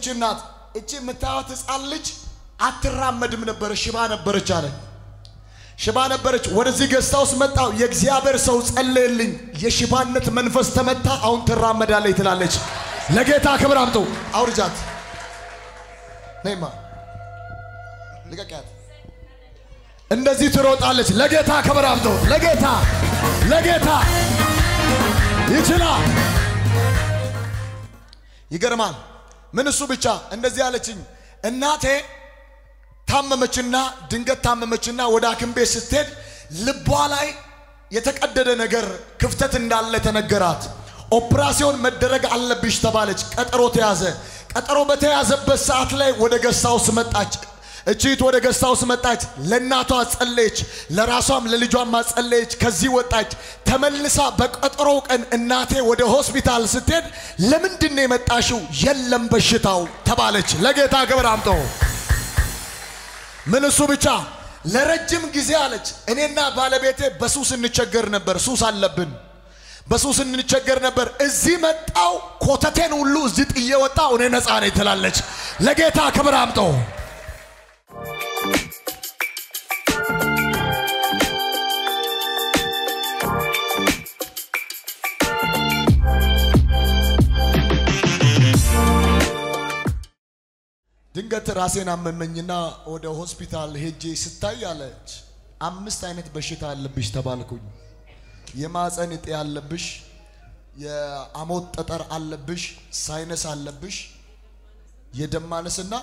ይቺ እናት እቺ የምታዩት ህፃን ልጅ አትራመድም ነበረ፣ ሽባ ነበረች አለ። ሽባ ነበረች። ወደዚህ ገዝታ ውስጥ መጣው። የእግዚአብሔር ሰው ጸለየልኝ፣ የሽባነት መንፈስ ተመታ፣ አሁን ትራመዳለች ትላለች። ለጌታ ክብር አምጡ። አውርጃት፣ ነይማ፣ ልቀቂያት። እንደዚህ ትሮጣለች። ለጌታ ክብር አምጡ። ለጌታ ለጌታ ይችላል። ይገርማል። ምን እሱ ብቻ እንደዚህ አለችኝ። እናቴ ታመመችና ድንገት ታመመችና ወደ ሐኪም ቤት ስትሄድ ልቧ ላይ የተቀደደ ነገር ክፍተት እንዳለ ተነገራት። ኦፕራሲዮን መደረግ አለብሽ ተባለች። ቀጠሮ ተያዘ። ቀጠሮ በተያዘበት ሰዓት ላይ ወደ ገስት ሃውስ መጣች። እቺት ወደ ገስት ሃውስ መጣች። ለእናቷ ጸለየች፣ ለራሷም ለልጇም ጸለየች። ከዚህ ወጣች። ተመልሳ በቀጠሮው ቀን እናቴ ወደ ሆስፒታል ስትሄድ ለምንድን ነው የመጣሽው? የለም በሽታው ተባለች። ለጌታ ክብር አምጦ ምን እሱ ብቻ ለረጅም ጊዜ አለች። እኔና ባለቤቴ በሱስ እንቸገር ነበር። ሱስ አለብን። በሱስ እንቸገር ነበር። እዚህ መጣው ኮተቴን ሁሉ እዚህ ጥዬ ወጣው። እኔ ነፃ ነኝ ትላለች። ለጌታ ክብር አምጦ ድንገት ራሴን አመመኝና ወደ ሆስፒታል ሄጄ ስታይ አለች አምስት አይነት በሽታ አለብሽ ተባልኩኝ። የማፀን እጤ አለብሽ፣ የአሞት ጠጠር አለብሽ፣ ሳይነስ አለብሽ፣ የደም ማነስና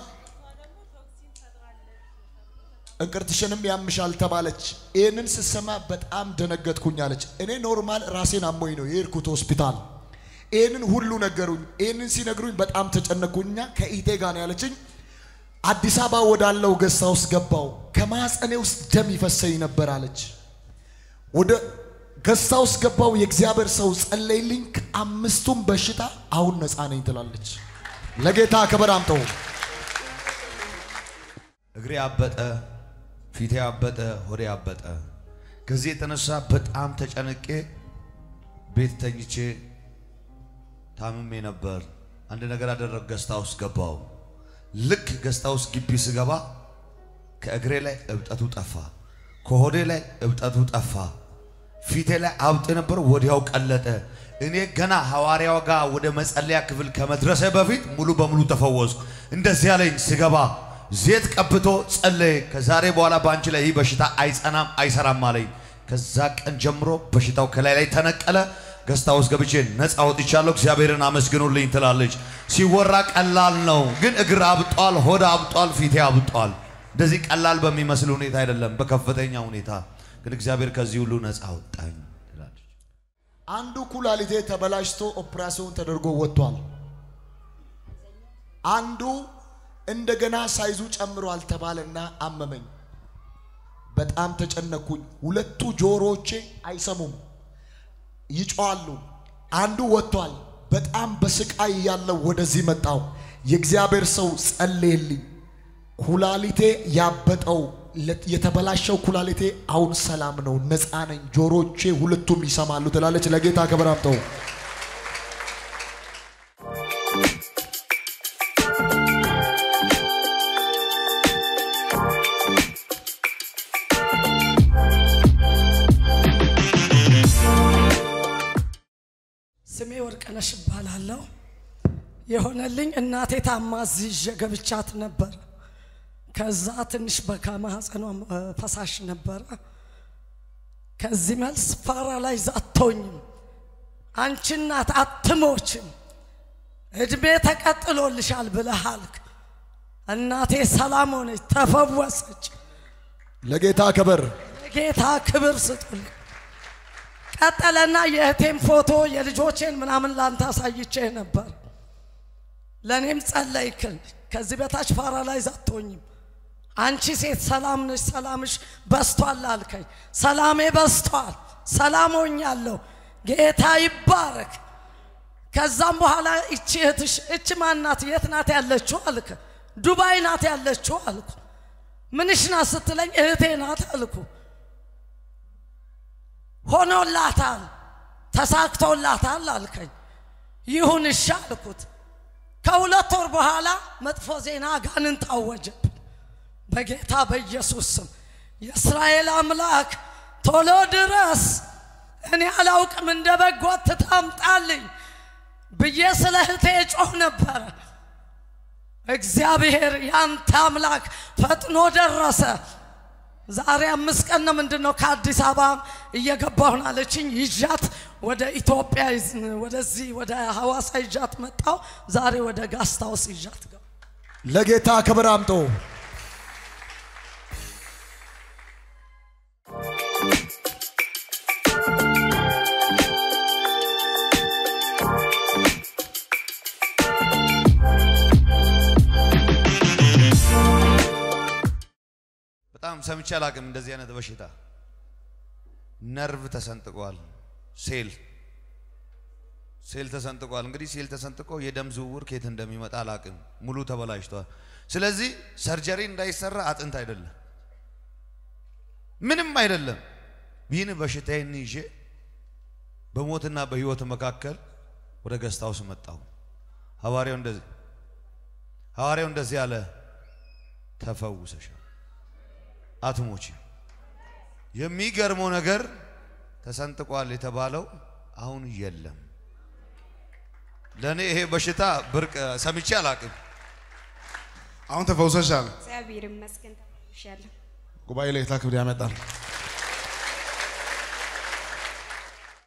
እንቅርትሽንም ያምሻል ተባለች። ይህንን ስሰማ በጣም ደነገጥኩኝ አለች። እኔ ኖርማል ራሴን አሞኝ ነው የሄድኩት ሆስፒታል። ይህንን ሁሉ ነገሩኝ። ይህንን ሲነግሩኝ በጣም ተጨነኩኝና ከኢቴ ጋር ነው ያለችኝ አዲስ አበባ ወዳለው ገዝታ ውስጥ ገባው። ከማፀኔ ውስጥ ደም ይፈሰኝ ነበር አለች። ወደ ገዝታ ውስጥ ገባው። የእግዚአብሔር ሰው ጸለይልኝ። ከአምስቱም በሽታ አሁን ነፃ ነኝ ትላለች። ለጌታ ክብር አምጠው። እግሬ አበጠ፣ ፊቴ አበጠ፣ ሆዴ አበጠ። ከዚህ የተነሳ በጣም ተጨንቄ ቤት ተኝቼ ታምሜ ነበር። አንድ ነገር አደረግ፣ ገስታ ውስጥ ገባው። ልክ ገስታ ውስጥ ግቢ ስገባ ከእግሬ ላይ እብጠቱ ጠፋ፣ ከሆዴ ላይ እብጠቱ ጠፋ፣ ፊቴ ላይ አብጥ ነበር፣ ወዲያው ቀለጠ። እኔ ገና ሐዋርያው ጋር ወደ መጸለያ ክፍል ከመድረሴ በፊት ሙሉ በሙሉ ተፈወስኩ። እንደዚህ ያለኝ ስገባ ዜት ቀብቶ ጸለየ። ከዛሬ በኋላ በአንቺ ላይ ይህ በሽታ አይጸናም አይሰራም አለኝ። ከዛ ቀን ጀምሮ በሽታው ከላይ ላይ ተነቀለ። ገስታ ውስጥ ገብቼ ነፃ ወጥቻለሁ። እግዚአብሔርን አመስግኑልኝ ትላለች። ሲወራ ቀላል ነው፣ ግን እግር አብጧል፣ ሆድ አብጧል፣ ፊቴ አብጧል። እንደዚህ ቀላል በሚመስል ሁኔታ አይደለም፣ በከፍተኛ ሁኔታ ግን እግዚአብሔር ከዚህ ሁሉ ነፃ አወጣኝ ትላለች። አንዱ ኩላሊቴ ተበላሽቶ ኦፕራሲዮን ተደርጎ ወጥቷል። አንዱ እንደገና ሳይዙ ጨምሯል ተባለና አመመኝ። በጣም ተጨነኩኝ። ሁለቱ ጆሮዎቼ አይሰሙም፣ ይጮዋሉ። አንዱ ወጥቷል። በጣም በስቃይ ያለው ወደዚህ መጣው። የእግዚአብሔር ሰው ጸለየልኝ። ኩላሊቴ ያበጠው የተበላሸው ኩላሊቴ አሁን ሰላም ነው፣ ነፃ ነኝ፣ ጆሮቼ ሁለቱም ይሰማሉ ትላለች። ለጌታ ክብር አምጠው። ስሜ ወርቅነሽ እባላለሁ። የሆነልኝ እናቴ ታማ እዚህ ይዤ ገብቻት ነበር። ከዛ ትንሽ በከማህፀኗ ፈሳሽ ነበረ። ከዚህ መልስ ፓራላይዝ አትሆኝም፣ አንቺ እናት አትሞችም፣ እድሜ ተቀጥሎልሻል ብለህ አልክ። እናቴ ሰላም ሆነች፣ ተፈወሰች። ለጌታ ክብር ጌታ ክብር ስጡልኝ። ቀጠለና የእህቴም ፎቶ የልጆቼን ምናምን ላንተ አሳይቼ ነበር። ለእኔም ጸለይክል። ከዚህ በታች ፓራላይዝ አትሆኝም። አንቺ ሴት ሰላም ነሽ፣ ሰላምሽ በስቷል አልከኝ። ሰላሜ በስቷል፣ ሰላም ሆኛለሁ። ጌታ ይባረክ። ከዛም በኋላ እቺ እህትሽ እች ማናት? የት ናት ያለችው አልክ። ዱባይ ናት ያለችው አልኩ። ምንሽ ናት ስትለኝ እህቴ ናት አልኩ። ሆኖላታል፣ ተሳክቶላታል አልከኝ። ይሁን እሺ አልኩት። ከሁለት ወር በኋላ መጥፎ ዜና ጋንን ታወጀብን። በጌታ በኢየሱስ ስም የእስራኤል አምላክ ቶሎ ድረስ፣ እኔ አላውቅም እንደ በጎ ትታምጣልኝ ብዬ ስለ እህቴ ጮህ ነበረ። እግዚአብሔር ያንተ አምላክ ፈጥኖ ደረሰ። ዛሬ አምስት ቀን ነው ምንድን ነው ከአዲስ አበባ እየገባሁን አለችኝ። ይዣት ወደ ኢትዮጵያ ይዝ- ወደዚህ ወደ ሐዋሳ ይዣት መጣሁ። ዛሬ ወደ ጋስታውስ ይዣት ገባ። ለጌታ ክብር አምጦ በጣም ሰምቼ አላቅም እንደዚህ አይነት በሽታ። ነርቭ ተሰንጥቋል። ሴል ሴል ተሰንጥቋል። እንግዲህ ሴል ተሰንጥቆ የደም ዝውውር ከየት እንደሚመጣ አላቅም። ሙሉ ተበላሽቷል። ስለዚህ ሰርጀሪ እንዳይሰራ አጥንት አይደለም ምንም አይደለም። ይህን በሽታዬን ይዤ በሞትና በህይወት መካከል ወደ ገስት ሃውስ መጣሁ። ሐዋርያው እንደዚህ ሐዋርያው እንደዚህ አለ፣ ተፈውሰሻል አትሞቺ። የሚገርመው ነገር ተሰንጥቋል የተባለው አሁን የለም። ለእኔ ይሄ በሽታ ብርቅ ሰምቼ አላቅም። አሁን ተፈውሰሻል። እግዚአብሔር ይመስገን ተፈውሻለሁ። ጉባኤ ላይ ክብር ያመጣል።